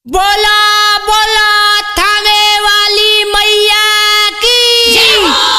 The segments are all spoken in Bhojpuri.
बोला बोला थामे वाली मैया की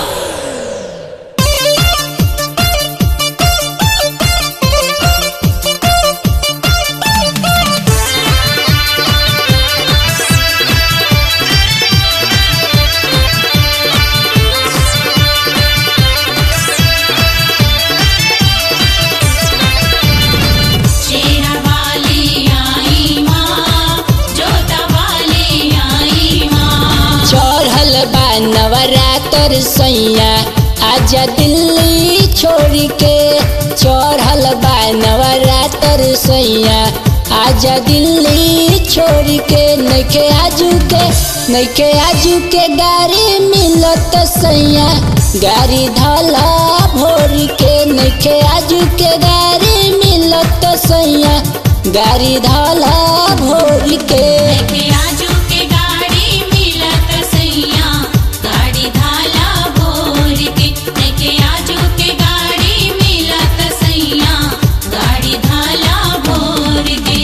शेरा वाली आई माँ जोता वाली आई माँ चढ़ल बा नवरात्र सैया आजा दिल्ली छोड़ के चढ़ल बा नवरात्र सैया आजा दिल्ली छोड़ के नइखे आजू के नइखे आजू के गाड़ी मिलत सैया गाड़ी धला भोर के नइखे आजू के गाड़ी मिलत सैया गाड़ी धला भोर के के आजू के गाड़ी मिलत सैया गाड़ी धाला भोर के के आजू के गाड़ी मिलत सैया गाड़ी धाला भोर के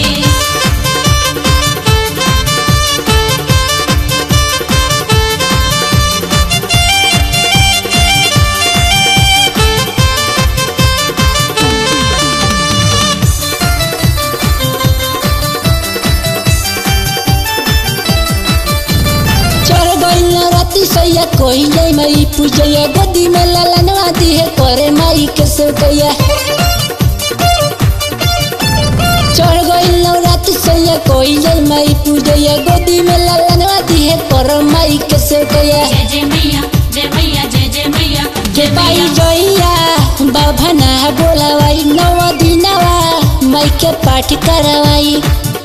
चढ़ गइल राती सैया कोई जाई माई पूजैया गोदी में ललनवा दिहे करे माई के सेवकैया चढ़ गइल राती सैया कोई जाई माई पूजैया गोदी में ललनवा दिहे करे माई के सेवकैया जय जय मैया जय मैया जय जय मैया के बाई जइया बाभना बोलावाई नव दिनवा माई के पाठ करवाई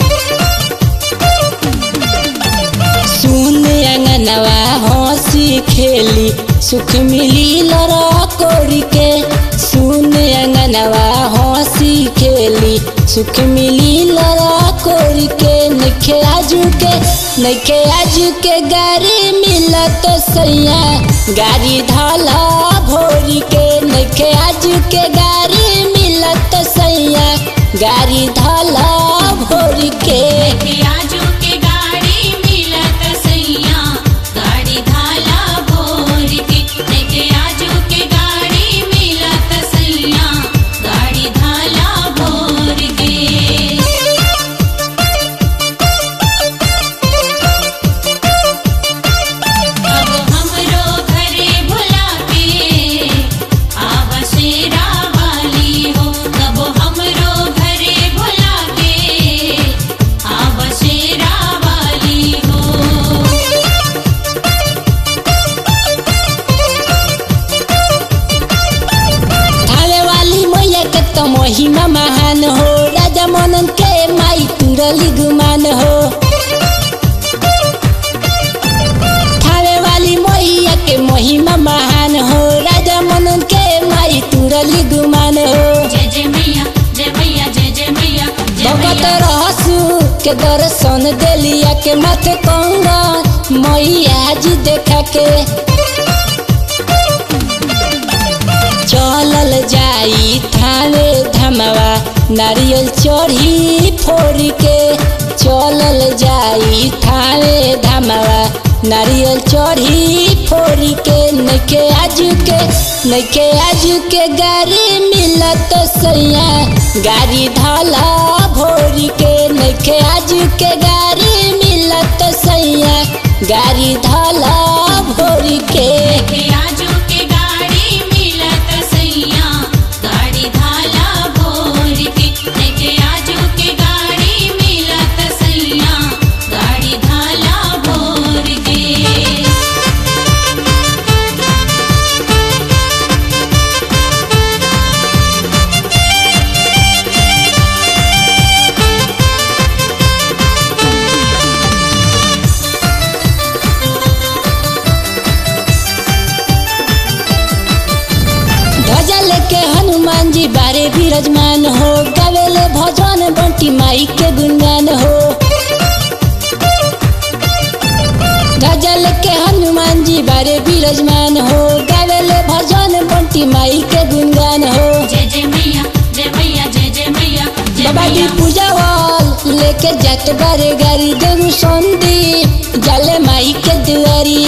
सुन अंगनवा हंसी खेली सुख मिली लड़ा कोरी के सुन अंगनवा हंसी खेली सुख मिली लड़ा कोरी के नखे आजू के नखे आजू के गाड़ी मिलत सैया गाड़ी धाला भोरी के नखे आजू के गाड़ी मिलत सैया गाड़ी धाला भोरी के के आजू के गाड़ी मिलत सैया गाड़ी धाला भोर के के आजू के गाड़ी मिलत सैया गाड़ी धाला भोर के अब हमरो घरे भुला के आव शेरा वाली हो कब हमरो घरे भुला के आव शेरा वाली हो थावे वाली मैया के तो महिमा महान हो राजा मनन के माई तुरली गुमान हो थावे वाली मैया के महिमा महान हो राजा मनन के माई तुरली गुमान हो जय जय मैया जय मैया जय जय मैया जय भगत मैया रहसु के दर्शन देलिया के माथे कंगा मैया जी देखा के चलल जाई थावे धमवा नारियल चढ़ी फोड़ के चलल जाई थावे धमवा नारियल चढ़ी फोड़ के नखे आजू के नखे आजू के गाड़ी मिलत सैया गाड़ी धाला भोर के नखे आजू के गाड़ी मिलत सैया गाड़ी धाला भोर के के आजू के गाड़ी मिलत सैया गाड़ी धाला भोर के के आजू के गाड़ी मिलत सैया गाड़ी धाला भोर के ध्वजा लेके हनुमान जी बारे विराजमान हो गावेले भजन बंटी माई के गुणगान हो ध्वजा लेके हनुमान जी बारे विराजमान हो गावेले भजन बंटी माई के गुणगान हो जय जय मैया जय मैया जय जय मैया जय बाबा जी मैया पूजा वाल ले लेके जात बारे गाड़ी देव संदी जाले माई के दुआरी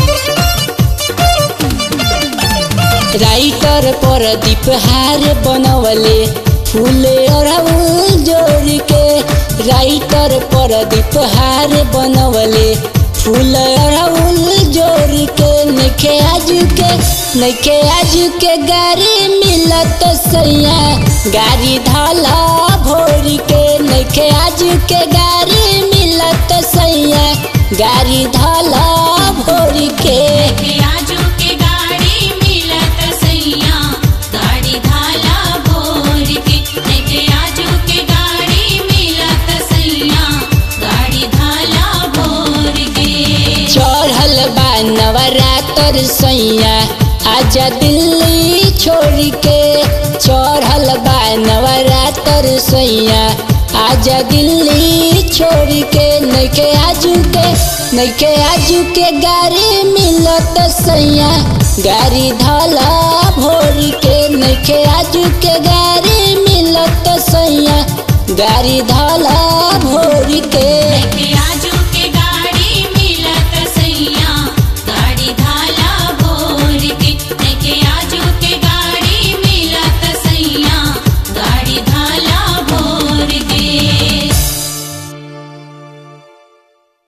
राइटर पर दीप हार बनवले फूले अड़हुल जोड़ के राइटर पर दीप हार बनवले फूल अड़हुल जोड़ के नखे आजू के नखे आजू के गाड़ी मिलत सैया गाड़ी धाला भोर के नखे आजू के गाड़ी मिलत सैया गाड़ी धाला भोर के के आजू के गाड़ी मिलत सैया गाड़ी धाला भोर के के आजू के गाड़ी मिलत सैया गाड़ी धाला भोर के चढ़ल बा नवरातर सैया आजा दिल्ली छोड़ के चढ़ल बा नवरातर सैया आजा दिल्ली छोड़ के नैके आजू के नैके आजू के गाड़ी मिलत सैया गाड़ी धाला भोर के नैके आजू के गाड़ी मिलत सैया गाड़ी धाला भोर के